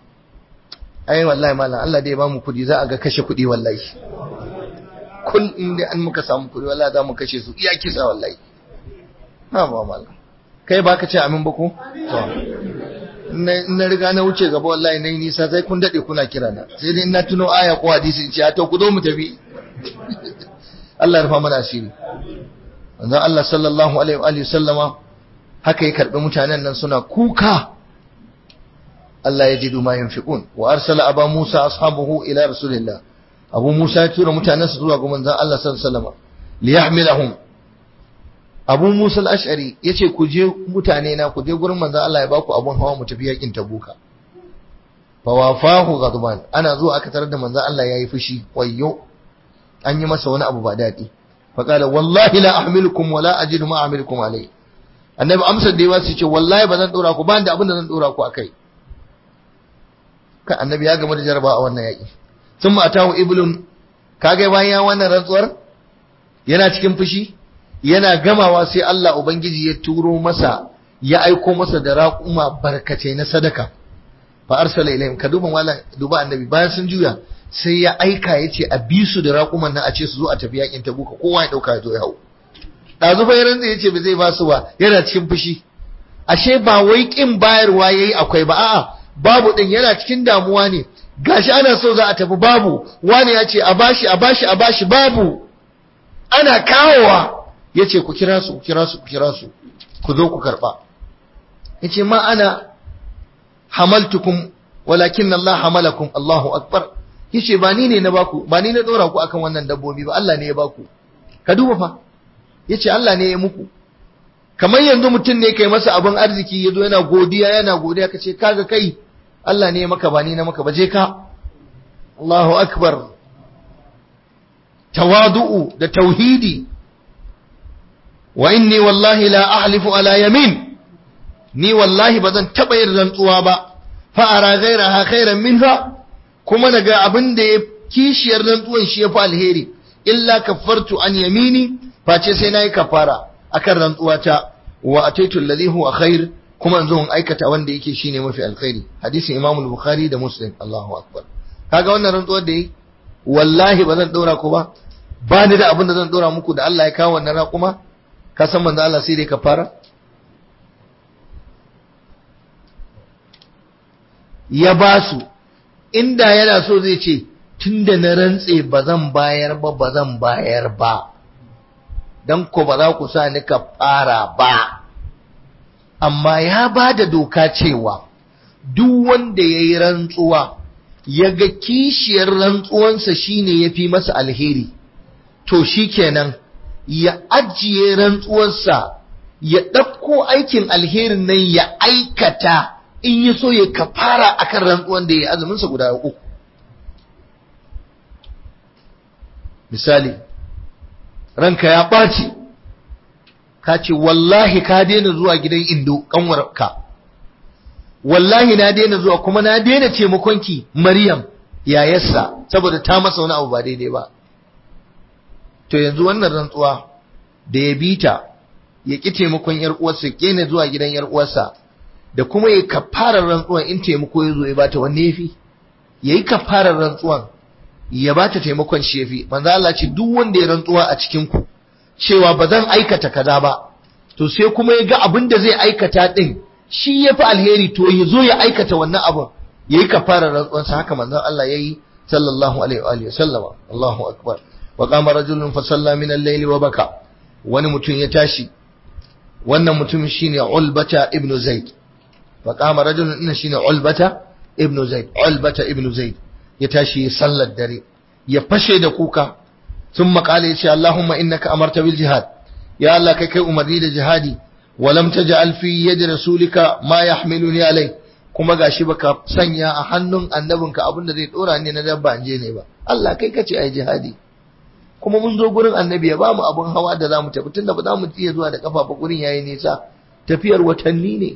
ai wallahi mallam Allah dai ya bamu kudi za a ga kashe kudi wallahi kun inda an muka samu kudi wallahi za mu kashe su iya kisa wallahi ha ba mallam kai baka ce amin ba ko to na riga na wuce gaba wallahi nayi nisa sai kun dade kuna kira na sai dai na tuno aya ko hadisi in ce to ku zo mu tafi Allah ya rufa mana asiri manzon Allah sallallahu alaihi wa alihi sallama haka ya karbi mutanen nan suna kuka Allah ya jidu ma yunfiqun wa arsala aba Musa ashabuhu ila rasulillah Abu Musa ya tura mutanen su zuwa ga manzon Allah sallallahu alaihi wasallam liyahmilahum Abu Musa al-Ash'ari yace ku je mutane na ku je gurin manzon Allah ya baku abun hawa mu tafi yakin Tabuka fa wafahu ghadban ana zuwa aka tarar da manzon Allah yayi fushi wayyo an yi masa wani abu ba daɗi faƙala wallahi la ahmilukum wala ajidu ma ahmilukum alai annabi amsar da yawa su ce wallahi ba zan dora ku ba da abin da zan dora ku akai kan annabi ya gama da jaraba a wannan yaƙi sun atahu iblun kaga bayan ya wannan rantsuwar yana cikin fushi yana gamawa sai Allah ubangiji ya turo masa ya aiko masa da raƙuma barkace na sadaka fa arsala ilayhim ka duba wala duba annabi bayan sun juya sai ya aika ya ce a bi su da raƙuman nan a ce su zo a tafi yakin tabuka kowa ya ɗauka ya zo ya hau ɗazu fa yaran ya ce ba zai ba su ba yana cikin fushi ashe ba wai ƙin bayarwa ya yi akwai ba a'a babu ɗin yana cikin damuwa ne gashi ana so za a tafi babu wani ya ce a bashi a bashi a bashi babu ana kawowa ya ce ku kira su ku kira su ku kira su ku zo ku karɓa ya ce ma ana hamaltukum walakin Allah hamalakum Allahu akbar yace ba ni ne na baku ba ni na dora ku akan wannan dabbobi ba Allah ne ya baku ka duba fa yace Allah ne ya muku kamar yanzu mutum ne kai masa abin arziki yazo yana godiya yana godiya kace kaga kai Allah ne ya maka ba ni na maka ba je ka Allahu akbar tawadu'u da tauhidi wa inni wallahi la ahlifu ala yamin ni wallahi bazan taba yin rantsuwa ba fa ara ghairaha khairan minha kuma daga abin da ya kishiyar rantsuwan shi ya fi alheri illa kafartu an yamini face sai nayi kafara akan rantsuwa ta wa ataitu alladhi huwa khair kuma in zo in aikata wanda yake shine mafi alkhairi hadisin Imam Bukhari da Muslim Allahu akbar kaga wannan rantsuwar da yi wallahi ba zan dora ku ba ba ni da abin da zan dora muku da Allah ya kawo wannan raƙuma ka san manzo Allah sai dai kafara ya ba su inda yana so zai ce tun da na rantse ba zan bayar ba ba zan bayar ba don ko ba za ku sa ni ka fara ba amma ya ba da doka cewa duk wanda ya yi rantsuwa ya ga kishiyar rantsuwansa shine ya fi masa alheri to shi kenan ya ajiye rantsuwarsa ya ɗauko aikin alherin nan ya aikata in yi so ya kafara akan rantsuwan da ya azuminsa guda uku misali ranka ya ɓaci ka ce wallahi ka daina zuwa gidan indo kanwarka wallahi na daina zuwa kuma na daina taimakonki maryam yayarsa saboda ta masa wani abu ba daidai ba to yanzu wannan rantsuwa da ya bita ya ƙi taimakon yar uwarsa ya zuwa gidan yar uwarsa da kuma ya kafarar rantsuwan in taimako ya zo ya bata wanne yafi yayi kafarar rantsuwan ya ba ta taimakon shi yafi manzo Allah ce duk wanda ya rantsuwa a cikin ku cewa ba zan aikata kaza ba to sai kuma ya ga abin da zai aikata din shi yafi alheri to ya zo ya aikata wannan abin yayi kafara rantsuwansa haka manzo Allah yayi sallallahu alaihi wa alihi sallama Allahu akbar wa qama rajulun fa salla min al-layli wa baka wani mutum ya tashi wannan mutum shine Ulbata ibn Zaid fa qama rajulun inna shine Ulbata ibn Zaid Ulbata ibn Zaid ya tashi sallar dare ya fashe da kuka sun makale ya ce Allahumma innaka amarta bil jihad ya Allah kai kai umarni da jihadi wa lam taj'al fi yadi rasulika ma yahmiluni alai kuma gashi baka sanya a hannun annabinka abin da zai dora ni na dabba je ne ba Allah kai kace ai jihadi kuma mun zo gurin annabi ya bamu abun hawa da zamu tafi tunda ba za mu iya zuwa da kafa ba gurin yayi nisa tafiyar watanni ne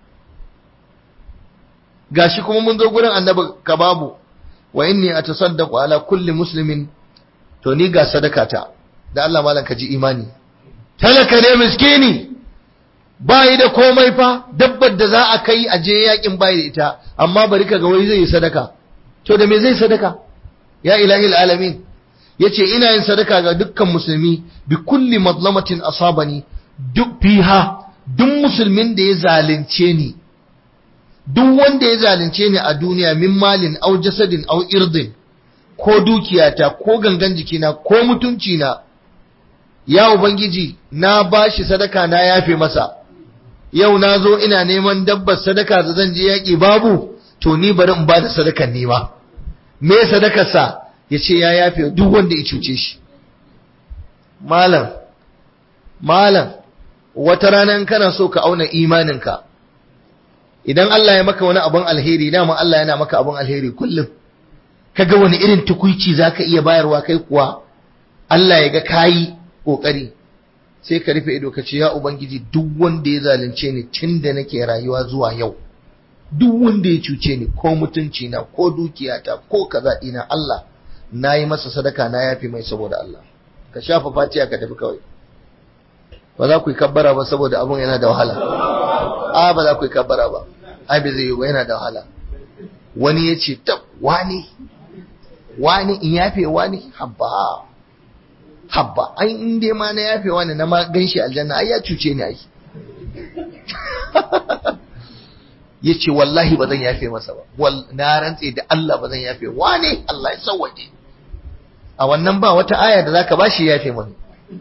gashi kuma mun zo gurin annabi ka babu wa inni atasaddaqu ala kulli muslimin to ni ga sadakata da Allah malan ka ji imani talaka ne miskini bai da komai fa dabbar da za a kai a je yakin bai da ita amma bari ka ga wai zai yi sadaka to da me zai sadaka ya ilahi alamin yace ina yin sadaka ga dukkan musulmi bi kulli madlamatin asabani duk fiha duk musulmin da ya zalunce ni duk wanda ya zalunce ni a duniya min malin au jasadin au irdin ko dukiyata ko gangan jikina ko mutuncina ya ubangiji na bashi sadaka na yafe masa yau na zo ina neman dabbar sadaka da zan je yaƙi babu to ni bari in bada sadakan nema me sadakarsa ya ce ya yafe duk wanda ya cuce shi malam malam wata rana in kana so ka auna imaninka idan Allah ya maka wani abun alheri dama Allah yana maka abun alheri kullum kaga wani irin tukuici zaka iya bayarwa kai kuwa Allah ya ga kayi kokari sai ka rufe ido ka ce ya ubangiji duk wanda ya zalunce ni tunda nake rayuwa zuwa yau duk wanda ya cuce ni ko mutunci na ko dukiyata ko kaza ina Allah nayi masa sadaka na yafi mai saboda Allah ka shafa fatiya ka tafi kawai ba za ku yi kabbara ba saboda abun yana da wahala a ba za ku yi kabbara ba ai bai zai yi ba yana da wahala wani ya ce tab wani wani in yafe wani habba habba ai in dai ma na yafe wani na ma ganshi aljanna ai ya cuce ni ai ya ce wallahi ba zan yafe masa ba na rantse da Allah ba zan yafe wani Allah ya sauwaje a wannan ba wata aya da zaka bashi yafe mani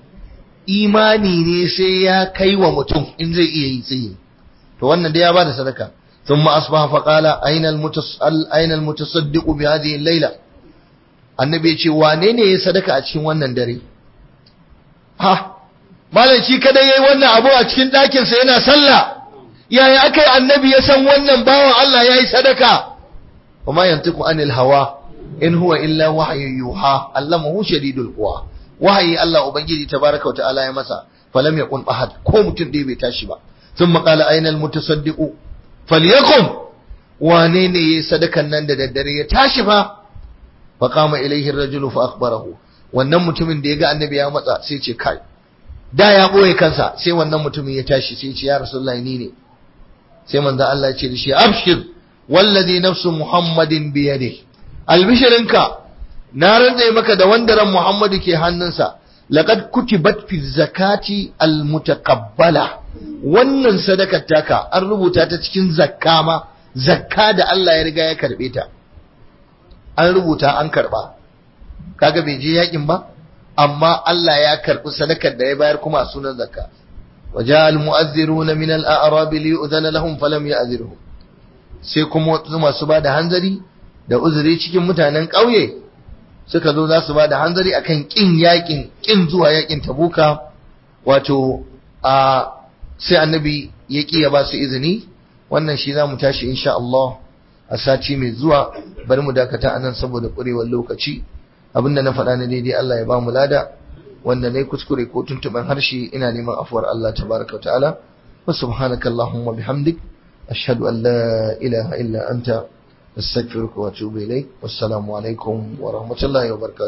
imani ne sai ya kai wa mutum in zai iya yi tsaye to wannan dai ya bada sadaka ثم أصبح فقال أين المتصل أين المتصدق بهذه الليلة annabi ya ce wane ne ya sadaka a cikin wannan dare ha malam shi kada yayi wannan abu a cikin ɗakin sa yana sallah yaya akai annabi ya san wannan bawan Allah yayi sadaka wama yantiqu anil hawa in huwa illa wahyu yuha allamahu shadidul quwa wahayi Allah ubangiji tabaraka wa ta'ala ya masa falam yakun ahad ko mutum dai bai tashi ba thumma qala ayna al mutasaddiqu falyakum wane ne yayi sadakan nan da daddare ya tashi fa faqama ilayhi ar-rajulu fa akhbarahu wannan mutumin da ya ga annabi ya matsa sai ce kai da ya boye kansa sai wannan mutumin ya tashi sai ce ya rasulullahi ni ne sai manzo Allah ya ce da shi abshir wallazi nafsu muhammadin bi yadihi albishirinka na rantsa maka da wanda ran muhammadu ke hannunsa laqad kutibat fi zakati almutaqabbala wannan sadakar taka an rubuta ta cikin zakka ma zakka da Allah ya riga ya karbe ta an rubuta an karba kaga bai je yakin ba amma Allah ya karbi sadakar da ya bayar kuma a sunan zakka وجاء المؤذرون من الأعراب ليؤذن لهم فلم يأذرهم sai kuma masu ba da hanzari da uzuri cikin mutanen ƙauye suka zo za su ba da hanzari akan ƙin yakin ƙin zuwa yakin tabuka wato a sai annabi ya ƙi ya ba su izini wannan shi za mu tashi insha Allah a sati mai zuwa bari mu dakata anan saboda ƙurewar lokaci abinda na faɗa na daidai Allah ya ba mu lada wanda na kuskure ko tuntuɓen harshe ina neman afuwar Allah tabaraka wa ta'ala wa subhanaka Allahumma bihamdik ashhadu an la ilaha illa anta astaghfiruka wa atubu ilaik wassalamu alaikum wa rahmatullahi wa barakatuh